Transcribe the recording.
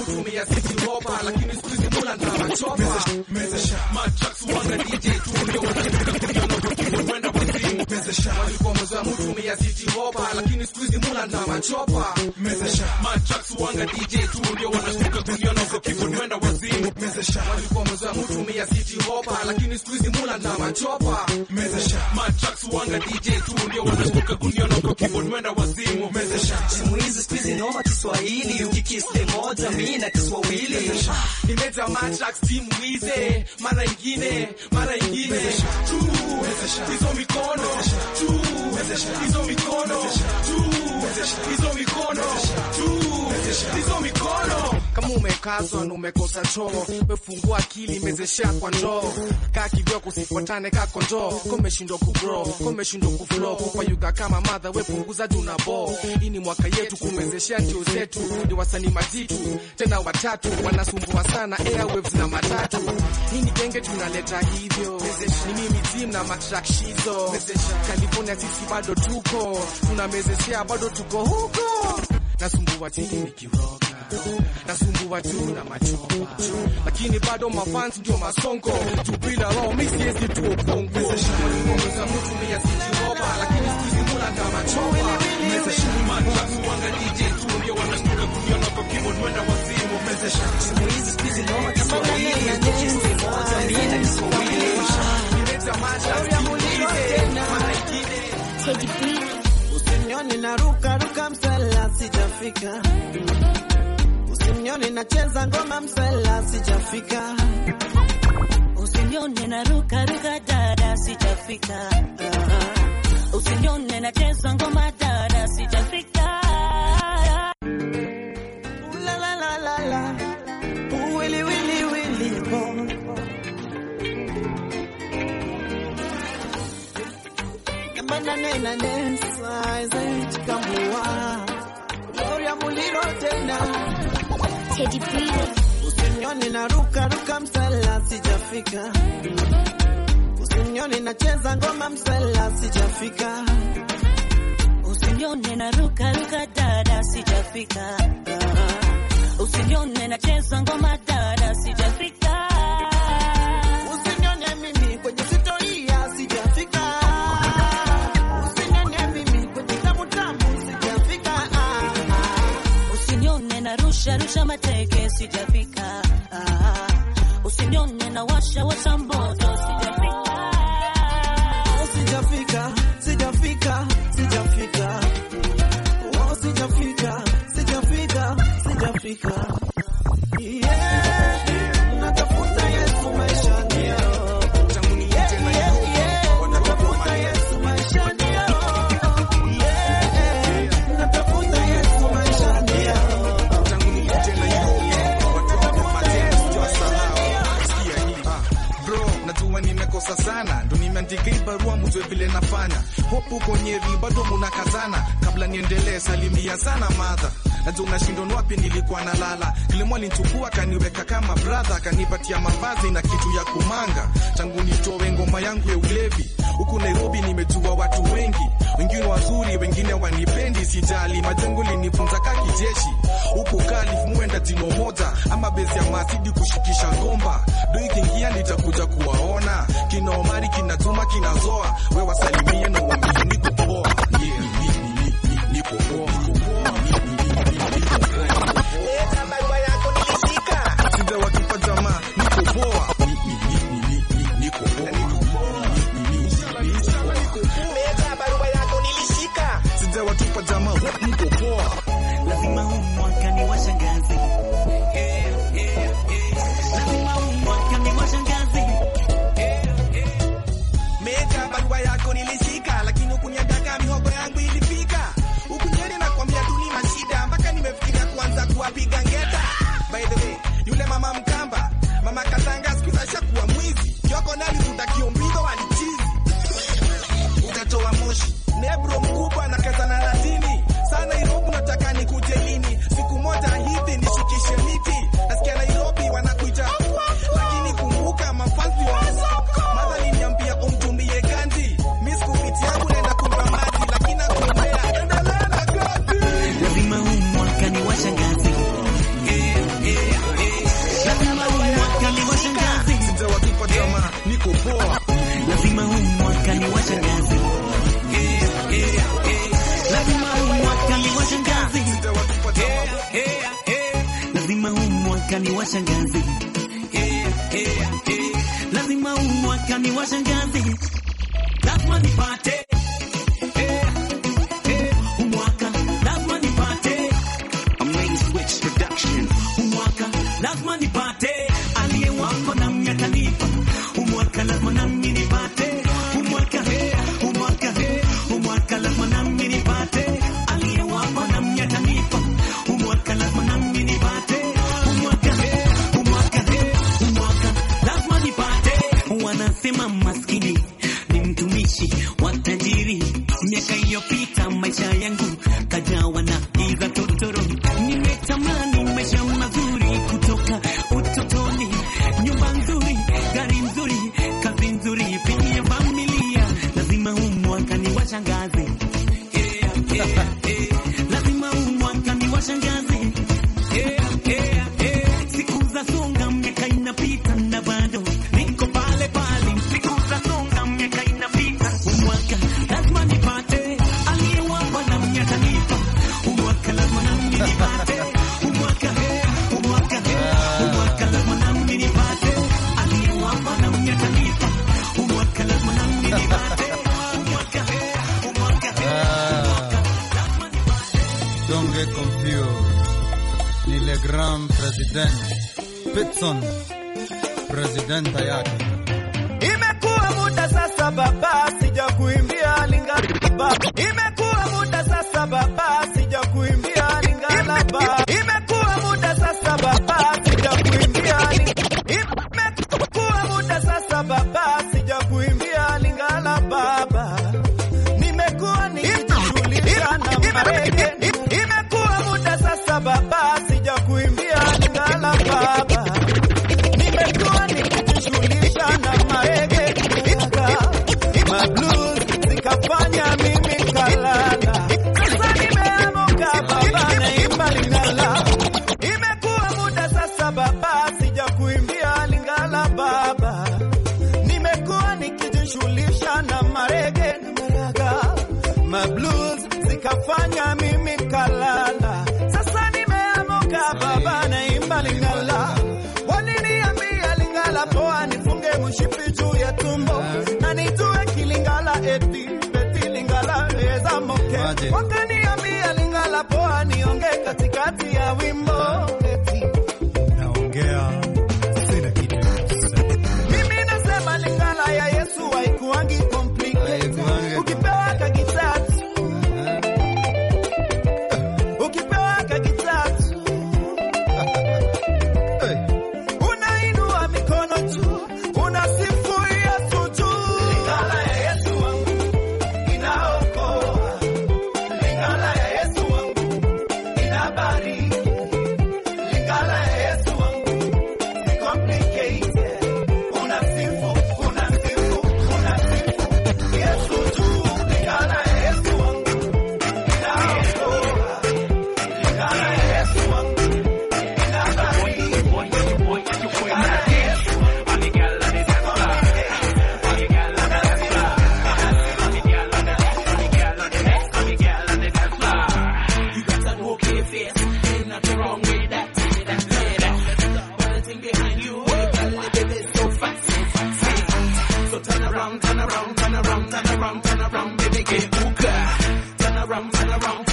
mutumia city hopa lakini siku hizi mula na machopa matrax wanga DJ tu ndio wanashika kuliona kwenda kwa simu walikuwa mwanzo mutumia city hopa lakini siku hizi mula na machopa matrax wanga DJ tu ndio wanashika kuliona kwa keyboard kwenda kwa simu walikuwa mwanzo mutumia city hopa lakini siku hizi mula na machopa matrax wanga DJ tu ndio wanashika kuliona kwa keyboard kwenda kwa simu Simu hizi siku hizi noma Kiswahili, ukikiste moja mi na Kiswahili. nimeta matrax timu wize mara ingine mara ingine tu hizo mikono tu hizo mikono tu hizo mikono tu hizo mikono kama umekazwa na umekosa choo wefungua akili mezesha kwa ndoo kaa kivyoko usifuatane kako ndoo komeshindwa kubro komeshindwa kuflo kupayuga kama madha wepunguza juu na bo hii ni mwaka yetu kumezeshea ndio zetu ni wasanii majitu tena watatu wanasumbua sana airwaves na matatu hii ni genge tunaleta hivyo ni mimi team na matrakshizo California sisi bado tuko tunamezeshea bado tuko huko nasumbua tini nikiroga nasumbua tu na machopa lakini bado mafans ndio masongo tupila roho mi siwezi tu upongo walikuongeza mtu mia siti roba lakini siku hizi mula na machopa Matrax wanga DJ tu ndio wanashtuka kuliona kwa keyboard mwenda wazimu Simu hizi siku hizi noma Kiswahili, ukikiste moja mi na Kiswahili. Nileta matrax timu wize mara ingine Teddy B. Usinione na ruka ruka msela sijafika. Usinione nacheza ngoma msela sijafika. Usinione na ruka ruka dada sijafika. Usinione nacheza ngoma dada sijafika. Ooh la la la la la. Ooh willy willy willy boy. Nambana nena nesa eze chikamua. Gloria muliro tena. Teddy B. Usinione na ruka ruka msela sijafika. Usinione nacheza ngoma msela sijafika. Usinione na ruka ruka dada sijafika. Usinione nacheza ngoma dada sijafika. Usinione mimi kwenye sitoria sijafika. Usinione mimi kwenye tamu tamu sijafika. Ah, ah. Usinione na rusha rusha mateke sijafika. Ah, Usinione na washa washa moto sijafika. Sijafika, sijafika, sijafika. Oh, sijafika, sijafika, sijafika. Yeah, natafuta Yesu maishani yao. Yeah, yeah, yeah, natafuta Yesu maishani yao. Yeah, natafuta Yesu maishani yao. bro najua nimekosa sana ndo nimeandika hii barua mjue vile nafanya hope uko nyeri bado munakazana kabla niendelee salimia sana madha najua unashindwa ni wapi nilikuwa nalala kilimo alinichukua kaniweka kama brother akanipatia mavazi na kitu ya kumanga tangu nitowe ngoma yangu ya ulevi huku nairobi nimejua watu wengi wengine wazuri wengine wanipendi sijali majengo linifunza ka kijeshi huku kalif muenda jino moja ama bezi ya masidi kushikisha ngomba do ikiingia nitakuja kuwaona kina omari kina juma kina zoa we wasalimie na uambie niko poa yeah, ni- ni- ni- ni- ni- niko poa sija watupa jamaa niko poa Ni- ni- ni- ni- ni- ni- niko poa sija watupa jamaa niko poa Lazima huu mwaka ni washangazi. Eh, eh, eh. Lazima huu mwaka ni washangazi. Meja, barua yako nilishika, lakini ukuniandaka mihogo yangu ilifika. Ukunyeri na kwambia tu ni mashida, mpaka nimefikiria kuanza kuwapiga ngeta. By the way, yule mama Mkamba, mama Katanga siku hizi ashakuwa mwizi. Kioko nali utakiombidho walichizi. Utatoa moshi. Nebro mkubwa na kazana latini. mwaka ni washangazi yeah, yeah, yeah. lazima huu mwaka ni washangazi lazima nipate yeah, yeah. huu mwaka lazima nipate Main Switch Production. Umwaka lazima nipate aliye wako na mnyatanipa. Umwaka lazima nami nipate. Umwaka he, umwaka he, umwaka lazima nami nipate aliye wako na mnyatanipa. Umwaka lazima nami nipate. Umwaka he, umwaka he, umwaka lazima nipate. Wanasema maskini ni mtumishi wa tajiri. Miaka iliyopita maisha yangu kajawa na giza totoro. Nimetamani maisha mazuri kutoka utotoni, nyumba nzuri, gari nzuri, kazi nzuri, pia familia. Lazima huu mwaka ni washangazi, yeah, yeah, yeah. lazima huu mwaka ni washangazi yeah, yeah, yeah. Siku za songa, miaka inapita na bado niko pale pale. Siku za songa, miaka inapita, huu mwaka lazima nipate aliyewapa na mnyatanipa. Huu mwaka lazima nami nipate. Huu mwaka he, huu mwaka he, huu mwaka lazima nami nipate aliyewapa na mnyatanipa. Huu mwaka lazima nami nipate. Huu mwaka he, huu mwaka he, huu mwaka lazima nipate. Don't get confused. Ni le grand president Pitson, presidenta yake. Imekuwa muda sasa baba, sija kuimbia Lingala. Imekuwa muda sasa baba, sija kuimbia Lingala. Imekuwa muda sasa baba, sija kuimbia Lingala. Imekuwa muda sasa baba, sija kuimbia Lingala baba. Nimekuwa nikijishughulisha na marege. Imekuwa muda sasa baba, sija kuimbia Lingala baba. Nimekuwa nikijishughulisha na marege mablues zikafanya mimi kalala. Sasa nimeamuka baba, naimba Lingala. Imekuwa muda sasa baba, sija kuimbia Lingala baba. Nimekuwa nikijishughulisha na marege na maraga mablues zikafanya mimi kalala. Sasa nimeamuka baba, naimba Lingala. Waliniambia Lingala poa, nifunge mshipi juu ya tumbo na nitue kilingala eti beti Lingala eza moke. Waje. Wakaniambia Lingala poa, nionge katikati ya wimbo eti Naongea sina kitu ya kusema. mimi nasema Lingala ya Yesu haikuangi complicated. Haikuangi Ukipewa kagitatu, ukipewa kagitatu Hey, unainua mikono juu, unasifu Yesu juu. Lingala ya Yesu wangu inaokoa, Lingala ya Yesu wangu inabariki, Lingala ya Yesu wangu ni complicated. Unasifu, unasifu, unasifu Yesu juu. Lingala ya Yesu wangu inaokoa, Lingala ya Yesu wangu Turn around, turn around, turn around, turn around, turn around, baby, get hookah. Turn around, turn around,